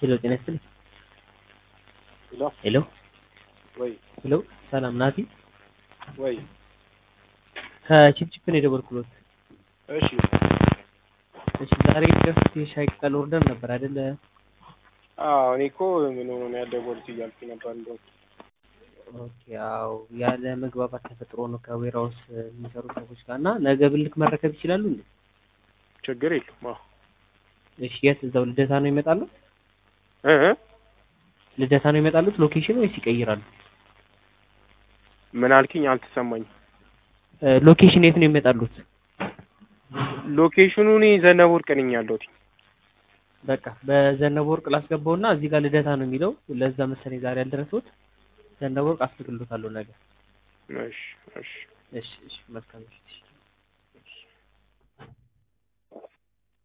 ሄሎ ጤና ይስጥልኝ። ሄሎ ሄሎ ወይ ሄሎ ሰላም ናቲ። ወይ ከቺፕቺፕ ነው የደወልኩሎት። እሺ እሺ ዛሬ ደፍት የሻይ ቅጠል ኦርደር ነበር አይደለ? አዎ እኔ እኮ ምን ሆኖ ነው ያልደወሉት እያልኩ ነበር እንደውም ኦኬ አዎ ያለ መግባባት ተፈጥሮ ነው ከዌራውስ የሚሰሩ ሰዎች ጋር እና ነገ ብልክ መረከብ ይችላሉ እንዴ? ችግር የለውም አዎ እሺ የት እዛው ልደታ ነው ይመጣሉ? እ እ ልደታ ነው ይመጣሉት ሎኬሽን ወይስ ይቀይራሉ? ምን አልክኝ አልተሰማኝም እ ሎኬሽን የት ነው ይመጣሉት? ሎኬሽኑ እኔ ዘነበ ወርቅ ነኝ ያለሁት በቃ በዘነበ ወርቅ ላስገባውና እዚህ ጋር ልደታ ነው የሚለው ለዛ መሰለኝ ዛሬ ያልደረሱት ዘነበ ወርቅ አስልክሎታለሁ ነገ። እሺ እሺ እሺ እሺ መልካም እሺ